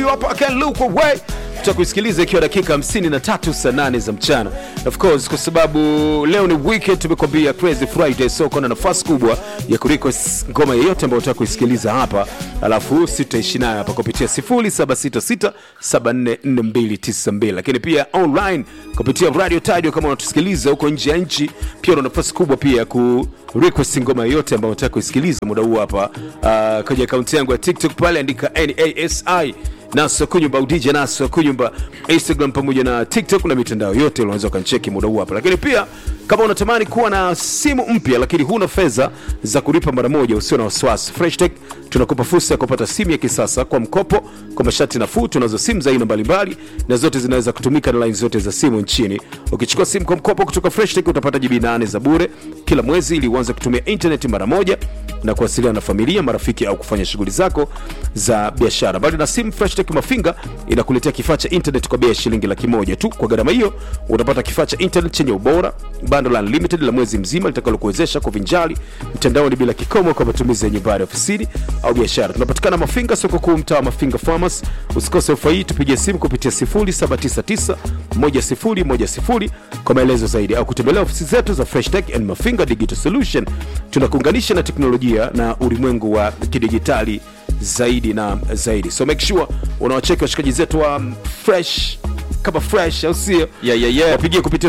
hapa can look away tutakuisikiliza ikiwa dakika 53 saa 8 za mchana of course kwa sababu leo ni weekend tumekwambia crazy friday so kuna nafasi kubwa ya kurequest ngoma yeyote ambayo unataka kuisikiliza hapa alafu sitaishi nayo hapa kupitia 0766744292 lakini pia online kupitia radio tadio kama unatusikiliza huko nje ya nchi pia una nafasi kubwa pia ya ku request ngoma yoyote ambayo unataka kuisikiliza muda huu hapa uh, kwenye akaunti yangu ya tiktok pale andika nasi naso kunyumba au dj naso kunyumba instagram pamoja na tiktok na mitandao yote unaweza ukancheki muda huu hapa lakini pia kama unatamani kuwa na simu mpya lakini huna fedha za kulipa mara moja usio na wasiwasi freshtech tunakupa fursa ya kupata simu ya kisasa kwa mkopo kwa masharti nafuu tunazo simu za aina mbalimbali na zote zinaweza kutumika na laini zote za simu nchini ukichukua simu kwa mkopo kutoka freshtech utapata jibi 8 za bure kila mwezi ili uanze kutumia intaneti mara moja na kuwasiliana na familia marafiki au kufanya shughuli zako za biashara mbali na simu freshtech mafinga inakuletea kifaa cha internet kwa bei ya shilingi laki moja tu kwa gharama hiyo utapata kifaa cha internet chenye ubora bando la unlimited la mwezi mzima litakalokuwezesha kuvinjali mtandaoni bila kikomo kwa matumizi ya nyumbani ofisini au biashara tunapatikana mafinga soko kuu mtaa wa mafinga farmers usikose ofa hii tupigie simu kupitia 07991010 kwa maelezo zaidi au kutembelea ofisi zetu za fresh tech and mafinga digital solution tunakuunganisha na teknolojia na ulimwengu wa kidigitali zaidi na zaidi so make sure unawacheki washikaji zetu wa um, fresh kama fresh au sio Yeah, yeah, yeah. wapigie kupitia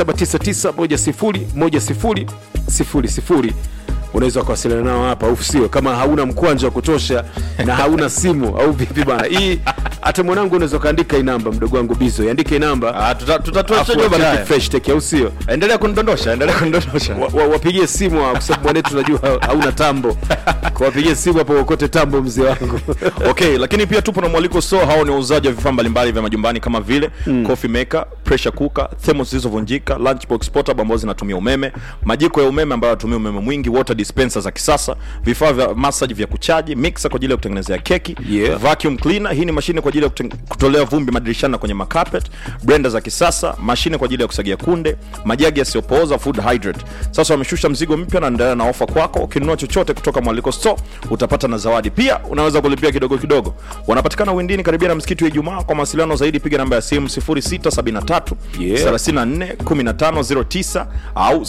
0799101000 unaweza kuwasiliana nao hapa au sio kama hauna mkwanja wa kutosha na hauna simu au vipi bana hii hata mwanangu unaweza ukaandika hii namba mdogo wangu bizo iandike hii namba Ah, tuta- tutatoa afu shajua wacheki baadaye. fresh tech au sio endelea kunidondosha endelea kunidondosha wa, wa, wapigie simu hawa, kwa sababu mwanetu najua hauna tambo kwa wapigie simu hapo uokote tambo mzee wangu okay lakini pia tupo na mwaliko store hao ni wauzaji wa vifaa mbalimbali vya majumbani kama vile mm. coffee maker pressure cooker thermos zilizovunjika lunchbox portable ambazo zinatumia umeme majiko ya umeme ambayo yanatumia umeme mwingi water dispenser za kisasa vifaa vya massage vya kuchaji mixer kwa ajili ya kutengenezea keki Yeah. vacuum cleaner hii ni mashine kwa ajili ya kuten- kutolea vumbi madirishani na kwenye macarpet blender za kisasa mashine kwa ajili ya kusagia kunde majagi yasiyopooza food hydrate sasa wameshusha mzigo mpya na endelea na ofa kwako ukinunua chochote kutoka mwaliko store utapata na zawadi pia unaweza kulipia kidogo kidogo wanapatikana windini karibia na msikiti wa ijumaa kwa mawasiliano zaidi piga namba ya simu 0673 Yeah. 34 1509 au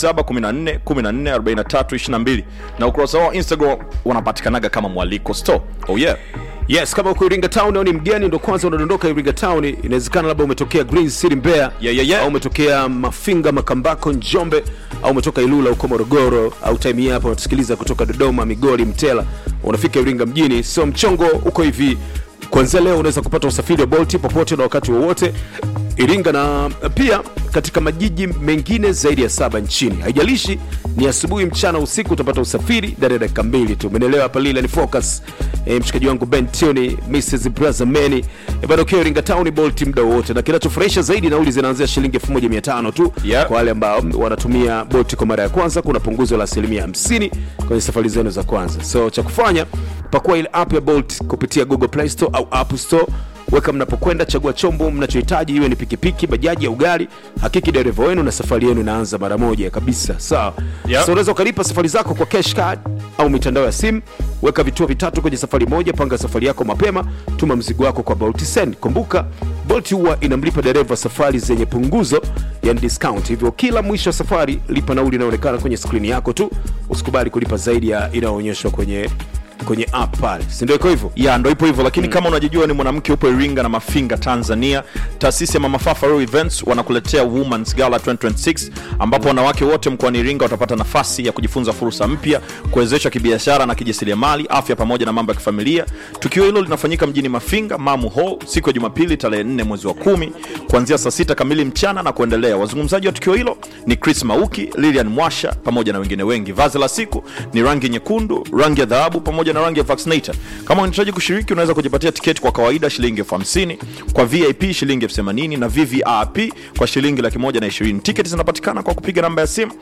0714 14 43 22 na ukurasa wao wa instagram wanapatikanaga kama mwaliko store oh yeah yes kama uko iringa town au ni mgeni ndo kwanza unadondoka iringa town inawezekana labda umetokea green city mbeya Yeah, yeah, yeah. au umetokea mafinga makambako njombe au umetoka ilula huko morogoro au time hii hapa unatusikiliza kutoka dodoma migori mtela unafika iringa mjini so mchongo uko hivi kuanzia leo unaweza kupata usafiri wa bolti popote na wakati wowote iringa na pia katika majiji mengine zaidi ya saba nchini haijalishi ni asubuhi mchana usiku utapata usafiri ndani ya dakika mbili tu umenelewa hapa lila ni focus e, mshikaji wangu ben tony mrs brazameni e, bado ukiwa iringa town bolt muda wowote na kinachofurahisha zaidi nauli zinaanzia shilingi 1500 tu Yeah. kwa wale ambao wanatumia bolt kwa mara ya kwanza kuna punguzo la asilimia 50 kwenye safari zenu za kwanza so cha kufanya pakua ile app ya bolt kupitia google play store au app store weka mnapokwenda chagua chombo mnachohitaji iwe ni pikipiki bajaji au gari hakiki dereva wenu na safari yenu inaanza mara moja kabisa sawa Yeah. so unaweza ukalipa safari zako kwa cash card au mitandao ya simu weka vituo vitatu kwenye safari moja panga safari yako mapema tuma mzigo wako kwa bolt send kumbuka bolt huwa inamlipa dereva safari zenye punguzo yani discount hivyo kila mwisho wa safari lipa nauli inayoonekana kwenye skrini yako tu usikubali kulipa zaidi ya inayoonyeshwa kwenye kwenye app pale sindio iko hivyo ya ndo ipo hivyo lakini mm. kama unajijua ni mwanamke upo iringa na mafinga tanzania taasisi ya mama Fafa Royal events wanakuletea womans gala 2026 ambapo wanawake wote mkoani iringa watapata nafasi ya kujifunza fursa mpya kuwezesha kibiashara na kijasiriamali afya pamoja na mambo ya kifamilia tukio hilo linafanyika mjini mafinga mamu hall siku ya jumapili tarehe 4 mwezi wa kumi kuanzia saa sita kamili mchana na kuendelea wazungumzaji wa tukio hilo ni chris mauki lilian mwasha pamoja na wengine wengi vazi la siku ni rangi nyekundu rangi ya dhahabu pamoja na rangi ya vaccinator kama unahitaji kushiriki unaweza kujipatia tiketi kwa kawaida shilingi elfu hamsini kwa vip shilingi elfu themanini na vvip kwa shilingi laki moja na ishirini tiketi zinapatikana kwa kupiga namba ya simu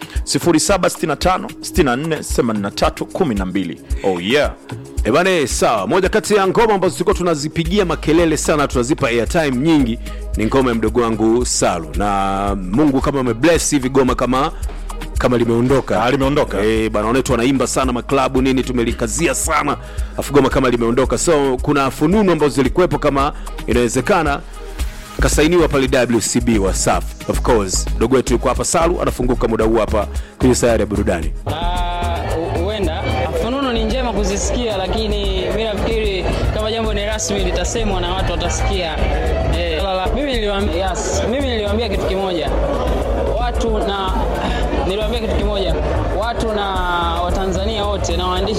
0765 64 83 12 oh yeah ebane sawa moja kati ya ngoma ambazo tulikuwa tunazipigia makelele sana tunazipa airtime nyingi ni ngoma ya mdogo wangu salu na mungu kama amebless hivi goma kama kama limeondoka Ah, limeondoka. Eh, bana wanetu wanaimba sana maklabu nini tumelikazia sana afu goma kama limeondoka so kuna fununu ambazo zilikuwepo kama inawezekana kasainiwa pale wcb wa saf of course dogo wetu yuko hapa salu anafunguka muda huu hapa kwenye sayari ya burudani Ah, hu- huenda fununu ni njema kuzisikia, lakini mi nafikiri kama jambo ni rasmi litasemwa na watu watasikia. Eh, lala, mimi niliwaambia, yes, mimi niliwaambia kitu kimoja watu na niliwaambia kitu kimoja watu na Watanzania wote na waandishi